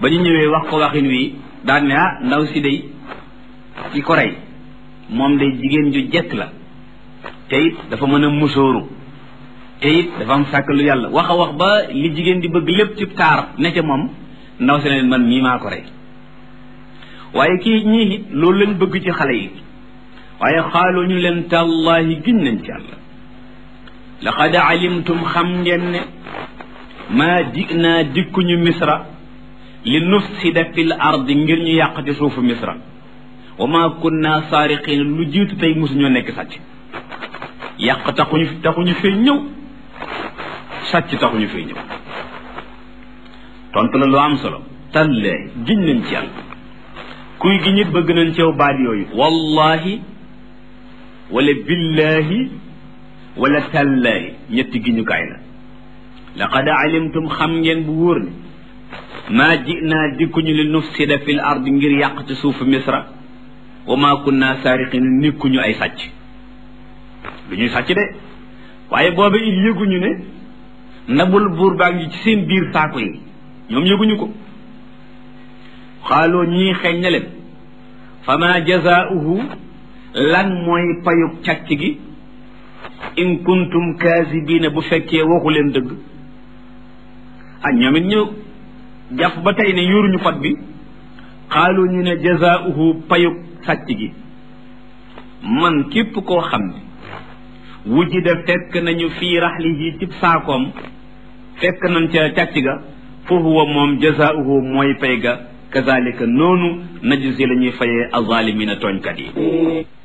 ba ñu ñëwee wax ko waxin wi daan ne ah ndaw si day ki ko rey moom day jigéen ju jekk la te it dafa mën a musóoru te it dafa am sàkk lu yàlla wax a wax ba li jigéen di bëgg lépp ci taar ne ca moom ndaw si ne man mii maa ko rey waaye kii ñii it loolu lañ bëgg ci xale yi waaye xaaloo ñu leen tàllaahi giñ nañ ci yàlla laqad alimtum xam ngeen ne maa jinaa dikkuñu misra li nufsida fil ardi ngir ñu yàq ci suufu misra wa maa kunna saariqin lu jiitu tey mosuñoo nekk sàcc yàq taxuñu taxuñu fee ñëw sàcc taxuñu fee ñëw tontu la lu am solo tallee giñ nañ ci yàlla kuy gi ñit bëgg nañ ceew baat yooyu wallahi wala billahi wala tallaahi ñetti giñukaay la laqad alimtum xam ngeen bu wóor ne maa jinaa dikkuñu li nufsida fil ard ngir yàq ci suufu misra wa maa kunna saariqin nikkuñu ay sàcc lu ñuy sàcc de waaye booba it yëguñu ne ndabul buur baa ngi ci seen biir saako yi ñoom yëguñu ko xaaloo ñii xeeñ na leen fa ma jazaauhu lan mooy payug càcc gi in kuntum kaasibiina bu fekkee waxu leen dëgg ah ñoom it ñu jàpp ba tey ne yoruñu pot bi xaalu ñu ne jazaauhu payug sàcc gi man képp koo xam ne wujida fekk nañu fii raxlihi cib saakoom fekk nañ ca càcc ga fa huwa moom jazaauhu mooy pay ga kazalika noonu najzi la ñuy fayee azalimina tooñkat yi